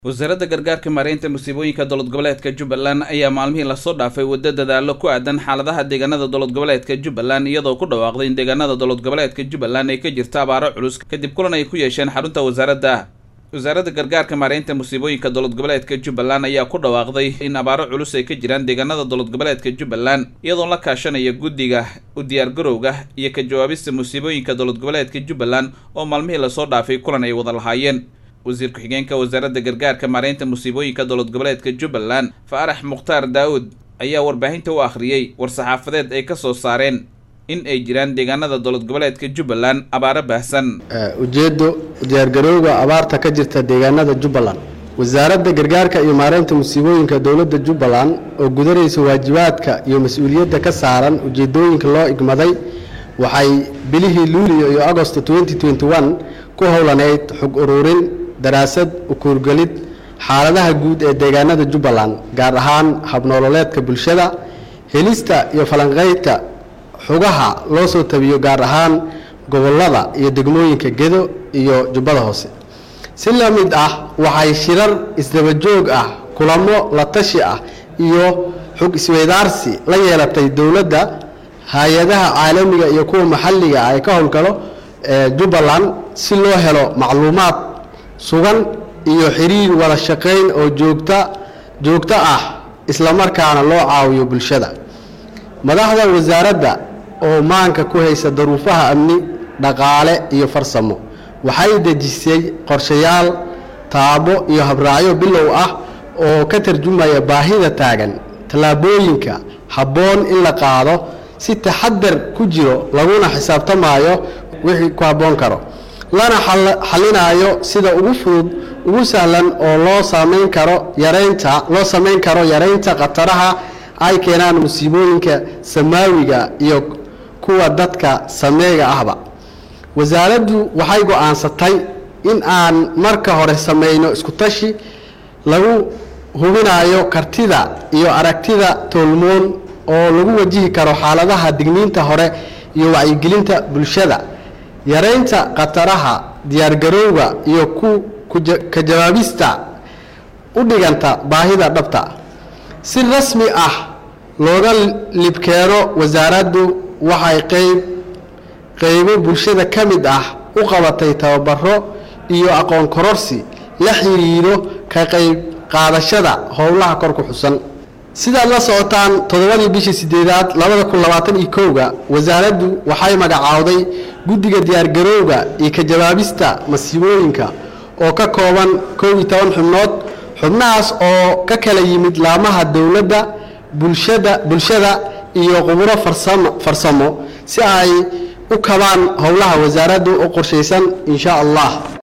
wasaaradda gargaarka maareynta musiibooyinka dowlad goboleedka jubbaland ayaa maalmihii lasoo dhaafay waddo dadaalo ku aadan xaaladaha deegaanada dowlad goboleedka jubbaland iyadoo ku dhawaaqday in deegaanada dowlad goboleedka jubbaland ay ka jirto abaaro culus kadib kulan ay ku yeesheen xarunta wasaaradda wasaaradda gargaarka maareynta musiibooyinka dowlad goboleedka jubbaland ayaa ku dhawaaqday in abaaro culus ay ka jiraan deegaanada dowlad goboleedka jubbaland iyadoo la kaashanaya guddiga u diyaargarowga iyo ka jawaabista musiibooyinka dowlad goboleedka jubbaland oo maalmihii lasoo dhaafay kulan ay wada lahaayeen wasiir ku-xigeenka wasaaradda gargaarka maareynta musiibooyinka dowlad goboleedka jubbaland faarax mukhtaar daawud ayaa warbaahinta u akhriyey war-saxaafadeed ay ka soo saareen in ay jiraan deegaanada dowlad goboleedka jubbaland abaaro baahsan ujeeddo diyaargarowga abaarta ka jirta deegaanada jubbaland wasaaradda gargaarka iyo maareynta musiibooyinka dowladda jubbaland oo gudanaysa waajibaadka iyo mas-uuliyadda ka saaran ujeedooyinka loo igmaday waxay bilihii luulio iyo agosto ku howlaneyd xog ururin daraasad ukuurgelid xaaladaha guud ee deegaanada jubbaland gaar ahaan habnoololeedka bulshada helista iyo falanqeydka xugaha loo soo tabiyo gaar ahaan gobollada iyo degmooyinka gedo iyo jubbada hoose si la mid ah waxay shirar isdabajoog ah kulamo la tashi ah iyo xog isweydaarsi la yeelatay dowladda hay-adaha caalamiga iyo kuwa maxalliga ah ee ka howlgalo jubbaland si loo helo macluumaad sugan iyo xiriir wada shaqayn oo joogta joogto ah islamarkaana loo caawiyo bulshada madaxda wasaaradda oo maanka ku haysa daruufaha amni dhaqaale iyo farsamo waxay dejisay qorshayaal taabo iyo habraacyo bilow ah oo ka tarjumaya baahida taagan tallaabooyinka habboon in la qaado si taxadar ku jiro laguna xisaabtamaayo wixii ku habboon karo lana xalinaayo sida ugu fudud ugu sahlan oo loo samayn karo yareynta loo samayn karo yareynta khataraha ay keenaan musiibooyinka samaawiga iyo kuwa dadka sameega ahba wasaaraddu waxay go-aansatay in aan marka hore samayno isku tashi lagu hubinayo kartida iyo aragtida toolmoon oo lagu wajihi karo xaaladaha digniinta hore iyo wacyigelinta bulshada yareynta khataraha diyaargarowga iyo ka jawaabista u dhiganta baahida dhabta si rasmi ah looga libkeeno wasaaraddu waxay qeyb qeybo bulshada ka mid ah u qabatay tababaro iyo aqoon kororsi la xiriiro ka qeyb qaadashada howlaha kor ku xusan sidaad la socotaan toddobadii bishii sideedaad labada kun labaatan iyo kowga wasaaraddu waxay magacaawday guddiga diyaargarowga iyo ka jawaabista masiibooyinka oo ka kooban kow iyo toban xubnood xubnahaas oo ka kala yimid laamaha dowladda bulshada bulshada iyo quburo farsamo si ay u kabaan howlaha wasaaraddu u qorshaysan insha allah